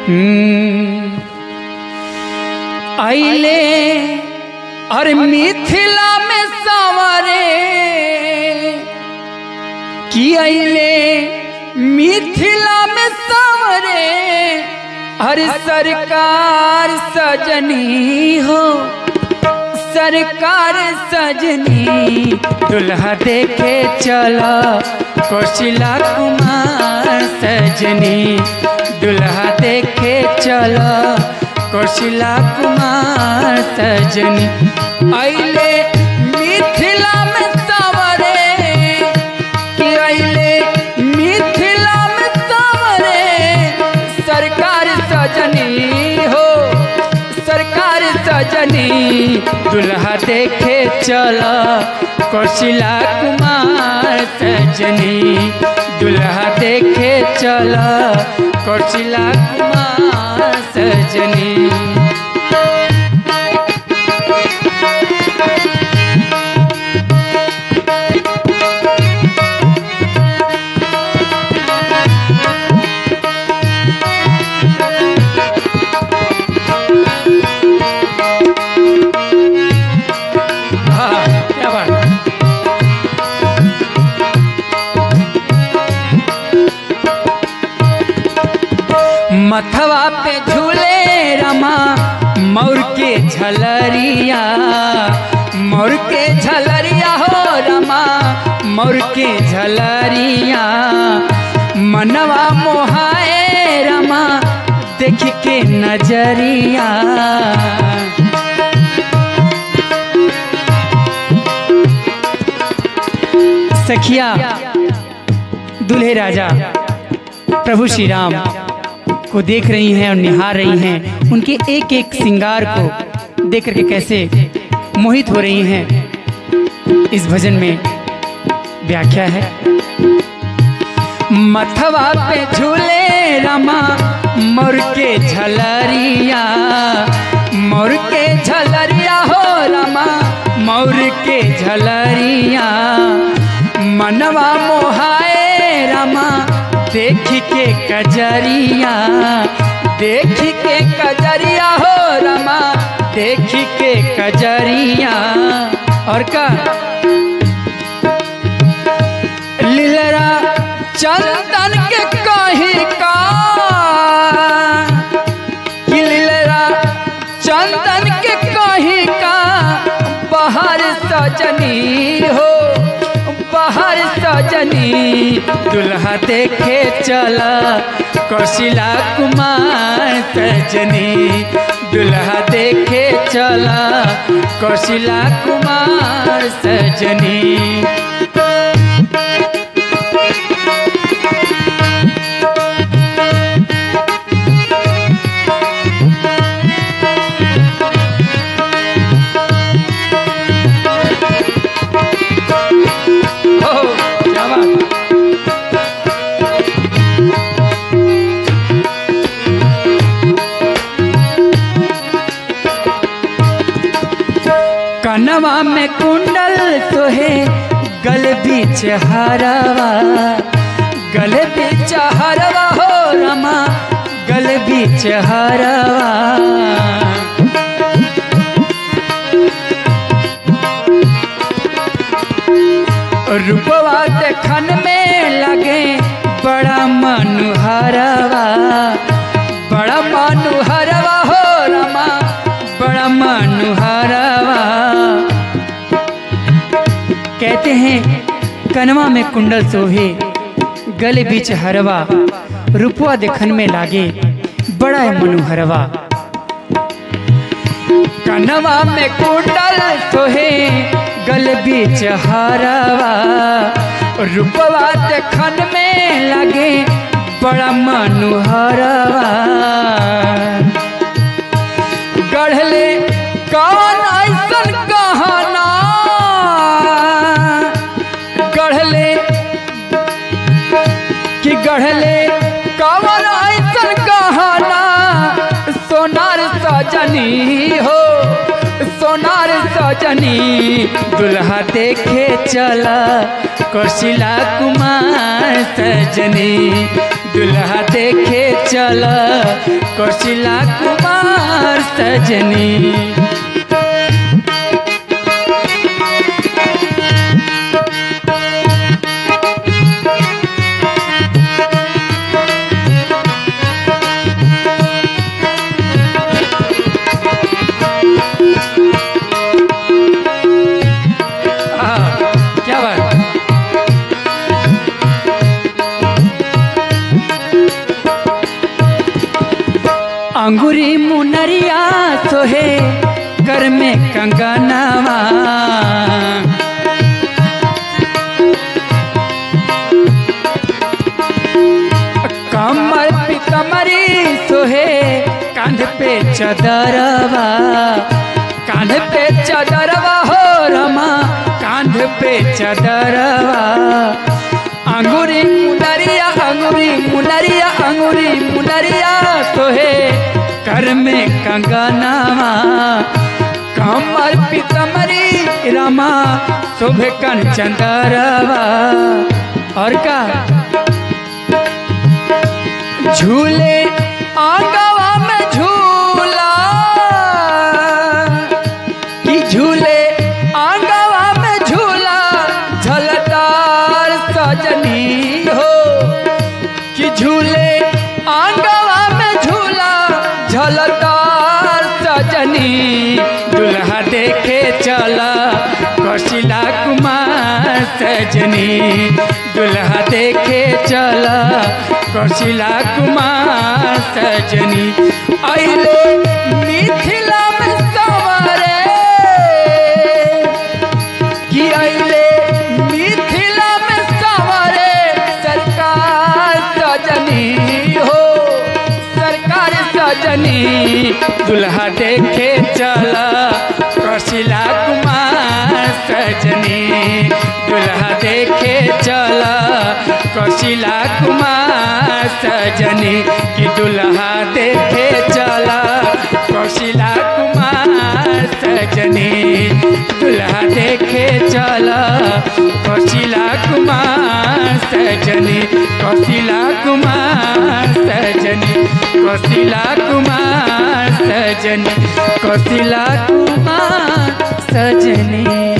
हम्म, आइले और मिथिला में सवरे कि आइले मिथिला में सवरे हर सरकार सजनी हो सरकार सजनी दुल्हा देखे चला कौशिला कुमार सजनी दुल्हा देखे चला कौशिला कुमार सजनी अइले मिथिला में सवरे कि अइले मिथिला में सवरे सरकार सजनी हो सरकार सजनी दुल्हा देखे चला कौशिला कुमार सजनी दुल्हा देखे चला कौशिला कुमार सजनी हाँ क्या बात मथवा पे झूले रमा मोर के झलरिया मोर के झलरिया हो रमा मोर के झलरिया मनवा मोहाए रमा देख के नजरिया सखिया दुल्हे राजा प्रभु श्री राम को देख रही हैं और निहार रही हैं उनके एक एक श्रृंगार को देख करके कैसे मोहित हो रही हैं इस भजन में व्याख्या है मथवा पे झूले रमा मोर के झलरिया मोर के झलरिया हो रमा मोर के झलरिया मनवा मोहाए रमा देख के कजरिया देख के कजरिया हो रमा देख के कजरिया और का लीलरा चंदन के कहीं का कि लीलरा चंदन के कहीं का बाहर सजनी हो बाहर सजनी दुल्हा देखे चला कौशिला कुमार सजनी दुल्हा देखे चला कौशिला कुमार सजनी हो क्या बात कनवा में कुंडल सोहे गल बीच हरवा गल बीच हरवा हो रमा गल बीच हरवा रूपवा देखन में लगे बड़ा मनुहरवा बड़ा मनुहरवा हो रमा बड़ा मनुहरवा कहते हैं कनवा में कुंडल सोहे गले बीच हरवा रूपवा देखन में लागे बड़ा मनुहरवा कनवा में कुंडल सोहे गल बीच हरवा रूपवा देखन में लगे बड़ा मनुहरवा गढ़ले कौन ऐसन कहाना गढ़ले कि गढ़ले कौन ऐसन कहाना सोनार सजनी हो सोनार सजनी दुल्हा देखे चला कौशिला कुमार सजनी दुल्हा देखे चला कौशिला कुमार सजनी हाँ, क्या बात अंगूरी मुनरिया सोहे कर में कंगनवा कमर पे कमरी सोहे कांध पे चदरवा कांध पे चदरवा हो रमा कांध पे चदरवा अंगूरी मुनरिया अंगूरी मुनरिया अंगूरी मुनरिया सोहे कर में कंगनवा कमर पे कमरी रमा शोभे कन चंदरवा और का झूले आंगवा में झूला कि झूले आंगवा में झूला झलदार सजनी हो कि झूले आंगवा में झूला झलदार सजनी दुल्हा देखे चला कौशिला कुमार सजनी दुल्हा देखे चला कौशिला कुमार सजनी अले मिथिला में सवारे कि अले मिथिला में सवारे सरकार सजनी हो सरकार सजनी दुल्हा देखे चला कौशिला कुमार सजनी दुल्हा देखे चला कौशिला कुमार सजनी कि दुल्हा देखे चला कौशिला कुमार सजनी दुल्हा देखे चला कौशिला कुमार सजनी कौशिला कुमार सजनी कौशिला कुमार सजनी कौशिला कुमार सजनी